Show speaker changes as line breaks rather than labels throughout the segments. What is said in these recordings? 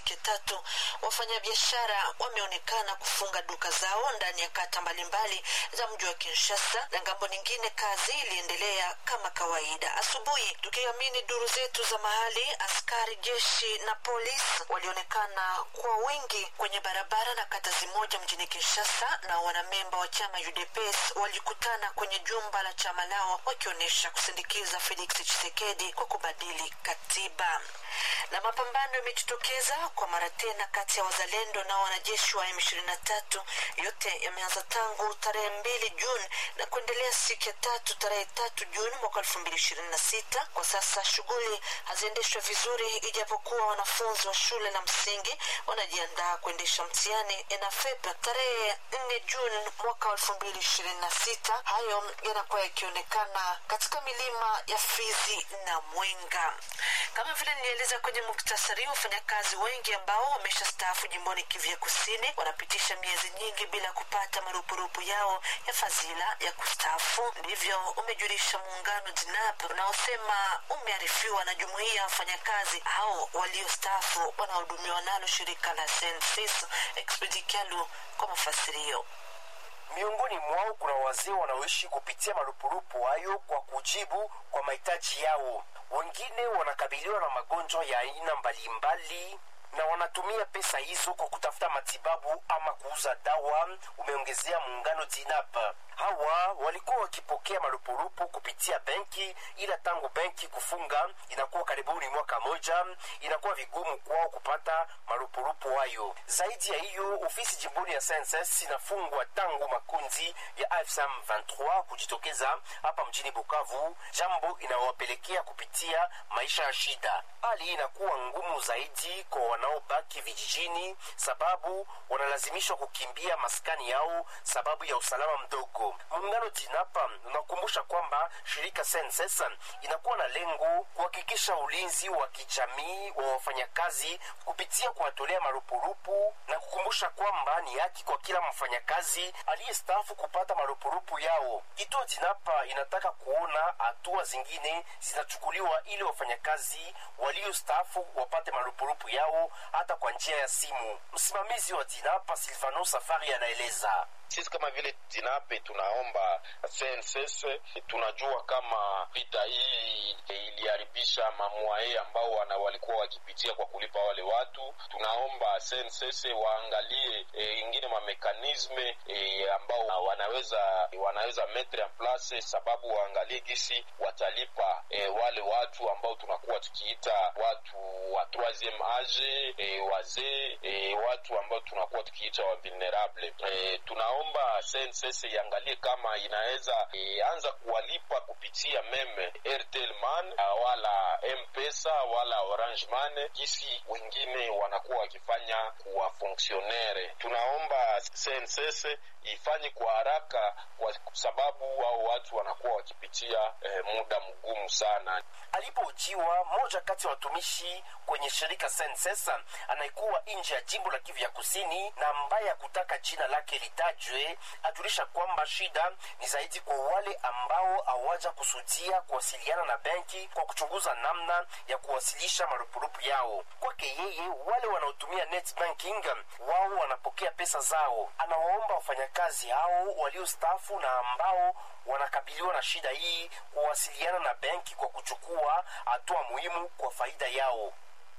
siku ya tatu, wafanyabiashara wameonekana kufunga duka zao ndani ya kata mbalimbali za mji wa Kinshasa, na ngambo nyingine kazi iliendelea kama kawaida. Asubuhi, tukiamini duru zetu za mahali, askari jeshi na polisi walionekana kwa wingi kwenye barabara na kata zimoja mjini Kinshasa, na wanamemba wa chama UDPS walikutana kwenye jumba la chama lao wakionyesha kusindikiza Felix Tshisekedi kwa kubadili katiba. Na mapambano yamejitokeza kwa mara tena kati ya wazalendo na wanajeshi wa M23. Yote yameanza tangu tarehe mbili Juni na kuendelea siku ya tatu tarehe tatu Juni mwaka elfu mbili ishirini na sita. Kwa sasa shughuli haziendeshwa vizuri, ijapokuwa wanafunzi wa shule la msingi wanajiandaa kuendesha mtihani ENAFEP tarehe nne Juni mwaka elfu mbili ishirini na sita. Hayo yanakuwa yakionekana katika milima ya Fizi na Mwenga. Kama vile nilieleza kwenye muktasari, wafanyakazi wengi ambao wameshastaafu jimboni Kivu ya Kusini wanapitisha miezi nyingi bila kupata marupurupu yao ya fadhila ya kustaafu. Ndivyo umejulisha muungano JNAP unaosema umearifiwa na jumuiya ya wafanyakazi hao waliostaafu wanaohudumiwa nalo shirika la Sensis Expedikalu kwa mafasirio.
Miongoni mwao kuna wazee wanaoishi kupitia marupurupu hayo kwa kujibu kwa mahitaji yao. Wengine wanakabiliwa na magonjwa ya aina mbalimbali na wanatumia pesa hizo kwa kutafuta matibabu ama kuuza dawa, umeongezea muungano JINAP. Hawa walikuwa wakipokea marupurupu kupitia benki, ila tangu benki kufunga inakuwa karibuni mwaka moja, inakuwa vigumu kwao kupata marupurupu hayo. Zaidi ya hiyo, ofisi jimboni ya SNSS inafungwa tangu makundi ya AFSM 23 kujitokeza hapa mjini Bukavu, jambo inawapelekea kupitia maisha ya shida. Hali hii inakuwa ngumu zaidi kwa wanaobaki vijijini, sababu wanalazimishwa kukimbia maskani yao sababu ya usalama mdogo. Muungano JINAPA unakumbusha kwamba shirika SENSES inakuwa na lengo kuhakikisha ulinzi wa kijamii wa wafanyakazi kupitia kuwatolea marupurupu na kukumbusha kwamba ni haki kwa kila mfanyakazi aliyestaafu kupata marupurupu yao. Kituo JINAPA inataka kuona hatua zingine zinachukuliwa ili wafanyakazi waliostaafu wapate marupurupu yao hata kwa njia ya simu. Msimamizi wa JINAPA Silvano Safari anaeleza.
Sisi kama vile Jinape tunaomba CNSS, tunajua kama vita hii iliharibisha mamwae ambao wana walikuwa wakipitia kwa kulipa wale watu. Tunaomba CNSS waangalie e, ingine mamekanisme e, ambao wanaweza wanaweza metre en place, sababu waangalie gisi watalipa e, wale watu ambao tunakuwa tukiita watu wa troisieme age e, wazee e, watu ambao tunakuwa tukiita wa vulnerable e, tunaomba omba SNCS iangalie kama inaweza e, anza kuwalipa kupitia meme Airtel Man wala M-Pesa wala Orange Man, jinsi wengine wanakuwa wakifanya kuwa fonksionere. Tunaomba SNCS ifanye kwa haraka, kwa sababu hao watu wanakuwa wakipitia e, muda mgumu sana.
Alipohojiwa mmoja kati ya watumishi kwenye shirika SNCS anayekuwa nje ya jimbo la Kivu ya Kusini na ambaye hakutaka jina lake litajwe atulisha kwamba shida ni zaidi kwa wale ambao hawaja kusudia kuwasiliana na benki kwa kuchunguza namna ya kuwasilisha marupurupu yao. Kwake yeye, wale wanaotumia net banking wao wanapokea pesa zao. Anawaomba wafanyakazi hao waliostaafu na ambao wanakabiliwa na shida hii kuwasiliana na benki kwa kuchukua hatua muhimu kwa faida yao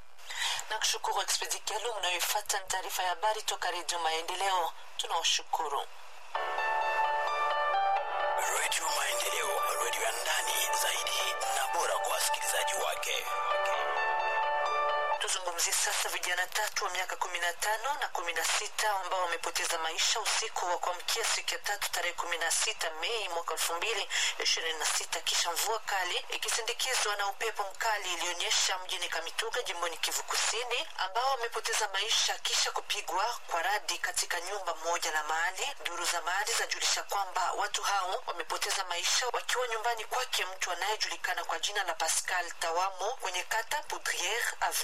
na kushukuru Expedi Kialu mnayoifuata ni taarifa ya habari toka Redio Maendeleo. Tunawashukuru.
Redio Maendeleo, redio ya ndani zaidi na bora kwa wasikilizaji wake.
Tuzungumzie sasa vijana tatu wa miaka kumi na tano na kumi na sita ambao wamepoteza maisha usiku wa kuamkia siku ya tatu tarehe kumi na sita Mei mwaka elfu mbili ishirini na sita kisha mvua kali ikisindikizwa na upepo mkali ilionyesha mjini Kamituga jimboni Kivu Kusini, ambao wamepoteza maisha kisha kupigwa kwa radi katika nyumba moja la mahali. Duru za mahali zajulisha kwamba watu hao wamepoteza maisha wakiwa nyumbani kwake mtu anayejulikana kwa jina la Pascal Tawamo kwenye kata Poudriere Avenue Elie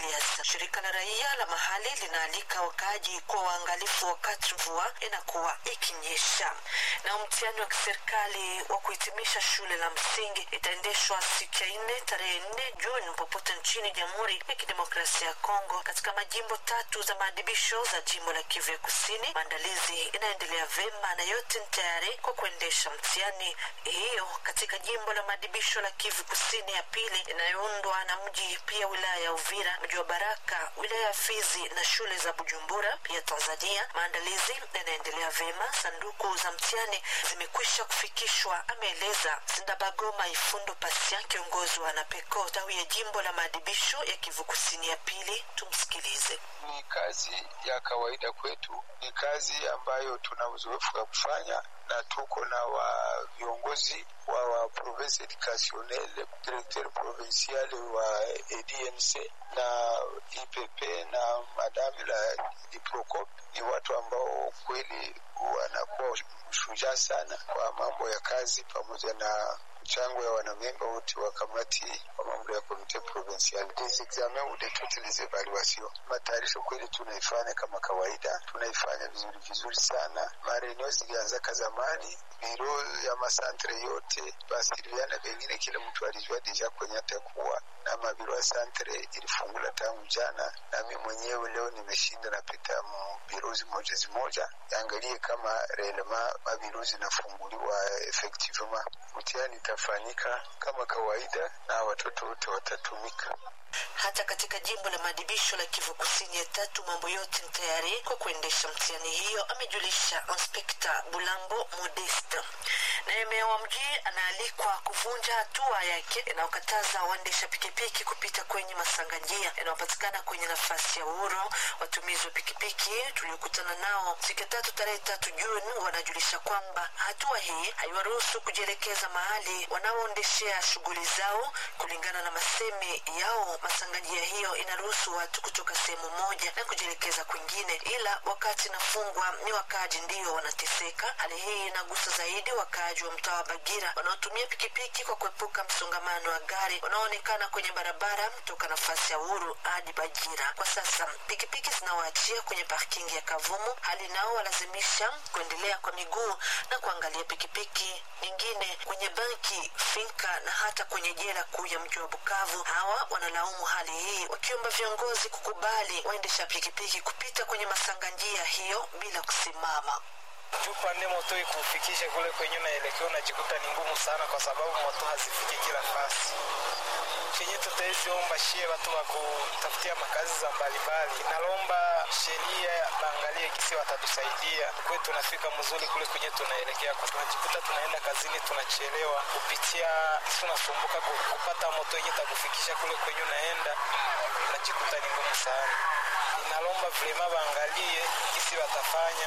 Andreas. Shirika la raia la mahali linaalika wakaaji kuwa waangalifu wakati mvua inakuwa ikinyesha. Na mtihani wa kiserikali wa kuhitimisha shule la msingi itaendeshwa siku ya nne tarehe nne Juni popote nchini Jamhuri ya Kidemokrasia ya Kongo katika majimbo tatu za maadibisho za jimbo la Kivu ya Kusini. Maandalizi inaendelea vema na yote ni tayari kwa kuendesha mtihani hiyo katika jimbo la maadibisho la Kivu Kusini ya pili inayoundwa na mji pia wilaya ya Uvira, mji wa Baraka, wilaya ya Fizi na shule za Bujumbura pia Tanzania. Maandalizi yanaendelea vema, sanduku za mtihani zimekwisha kufikishwa, ameeleza Sindabagoma Ifundo Pasia, kiongozi wa NAPECO tawi ya jimbo la maadibisho ya Kivu Kusini ya pili. Tumsikilize.
Ni kazi ya kawaida kwetu, ni kazi ambayo tuna uzoefu wa kufanya na tuko na wa viongozi wa wa province educationnelle directeur provincial wa EDMC na IPP na madame la Diprocop ni watu ambao kweli wanakuwa shujaa sana kwa mambo ya kazi pamoja na mchango ya wanamemba wote wa kamati wa mambo ya komite provincial des examens ou de toutes les evaluations. Matayarisho kweli tunaifanya kama kawaida, tunaifanya vizuri vizuri sana. Marenio zilianzaka zamani, biro ya masantre yote basiriana, pengine kila mtu alijua deja kwenye atakuwa na mabiro ya santre ilifungula tangu jana, nami mwenyewe leo nimeshinda napita biro zimoja zimoja, angalie kama relema mabiro zinafunguliwa effectivement. Mtihani itafanyika kama kawaida na watoto wote watatumika.
Hata katika jimbo la maadibisho la Kivu Kusini ya tatu, mambo yote ni tayari kwa kuendesha mtihani hiyo, amejulisha Inspekta Bulambo Modeste. Naye meya wa mji anaalikwa kuvunja hatua yake inayokataza waendesha pikipiki kupita kwenye masanga njia yanayopatikana kwenye nafasi ya uhuru. Watumizi wa pikipiki tuliokutana nao siku ya tatu tarehe tatu Juni wanajulisha kwamba hatua hii haiwaruhusu kujielekeza mahali wanaoendeshea shughuli zao. Kulingana na masemi yao, masanga njia hiyo inaruhusu watu kutoka sehemu moja na kujielekeza kwingine, ila wakati inafungwa ni wakaaji ndio wanateseka. Hali hii inagusa zaidi wakaaji wa mtaa wa Bagira wanaotumia pikipiki kwa kuepuka msongamano wa gari wanaoonekana kwenye barabara toka nafasi ya uhuru hadi Bagira. Kwa sasa pikipiki zinawaachia kwenye parking ya Kavumu, hali nao walazimisha kuendelea kwa miguu na kuangalia pikipiki nyingine kwenye banki, finka na hata kwenye jela kuu ya mji wa Bukavu. Hawa wanalaumu hali hii wakiomba viongozi kukubali waendesha pikipiki kupita kwenye masanga njia hiyo bila kusimama
juu pande moto ikufikishe kule kwenye unaelekea unajikuta ni ngumu sana, kwa sababu moto hazifiki kila fasi. Chenye tutaiziomba shie watu wa kutafutia makazi za mbalimbali, nalomba sheria baangalie kisi watatusaidia kwe tunafika mzuri kule kwenye tunaelekea, kwa tunajikuta tunaenda kazini tunachelewa kupitia kisi unasumbuka kupata moto yenye takufikisha kule kwenye unaenda, unajikuta ni ngumu sana. Inalomba vilema baangalie kisi watafanya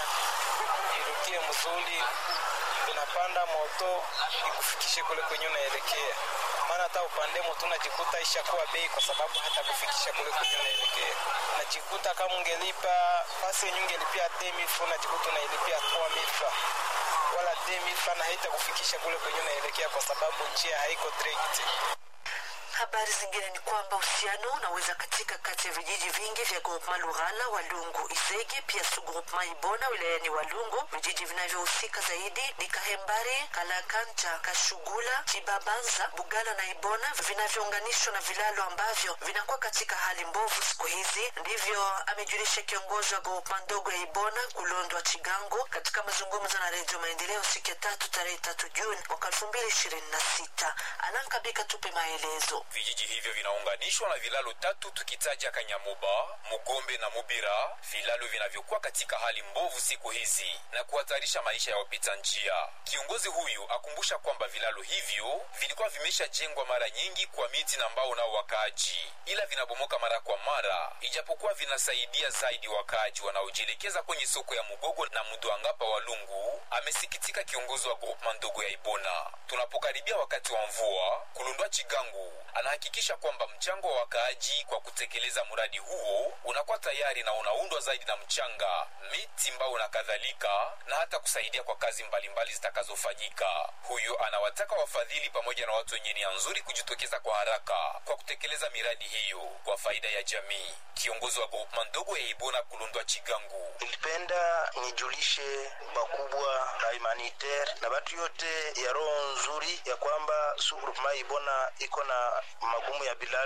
irudie mzuri, unapanda moto ikufikishe kule kwenye unaelekea. Maana hata upande moto unajikuta ishakuwa bei, kwa sababu hata kufikisha kule kwenye unaelekea unajikuta kama ungelipa pasi yenye ungelipia demifu, unajikuta unailipia toa mifa wala demifa, na haita kufikisha kule kwenye unaelekea, kwa sababu njia haiko direct.
Habari zingine ni kwamba uhusiano unaweza katika kati ya vijiji vingi vya groupema Lughala, Walungu, Isege pia su groupema Ibona wilayani Walungu. Vijiji vinavyohusika zaidi ni Kahembari, Kalakanta, Kashugula, Chibabanza, Bugala na Ibona vinavyounganishwa na vilalo ambavyo vinakuwa katika hali mbovu siku hizi. Ndivyo amejulisha kiongozi wa groupema ndogo ya Ibona Kulondwa Chigango katika mazungumzo na Redio Maendeleo siku ya tatu tarehe tatu Juni mwaka elfu mbili ishirini na sita. Alankabika tupe maelezo.
Vijiji hivyo vinaunganishwa na vilalo tatu tukitaja Kanyamuba, Mugombe na Mubira, vilalo vinavyokuwa katika hali mbovu siku hizi na kuhatarisha maisha ya wapita njia. Kiongozi huyu akumbusha kwamba vilalo hivyo vilikuwa vimeshajengwa mara nyingi kwa miti na mbao nao wakaaji, ila vinabomoka mara kwa mara, ijapokuwa vinasaidia zaidi wakaaji wanaojielekeza kwenye soko ya Mugogo na Mudwangapa Walungu. Amesikitika kiongozi wa groupement ndogo ya Ibona. Tunapokaribia wakati wa mvua, Kulundwa Chigangu anahakikisha kwamba mchango wa wakaaji kwa kutekeleza mradi huo unakuwa tayari na unaundwa zaidi na mchanga, miti, mbao na kadhalika, na hata kusaidia kwa kazi mbalimbali zitakazofanyika. Huyo anawataka wafadhili pamoja na watu wenye nia nzuri kujitokeza kwa haraka kwa kutekeleza miradi hiyo kwa faida ya jamii. Kiongozi wa groupement ndogo ya Ibona Kulundwa Chigangu
nilipenda nijulishe bakubwa na humanitaire na batu yote ya roho nzuri ya kwamba su groupement Ibona iko na magumu ya bilali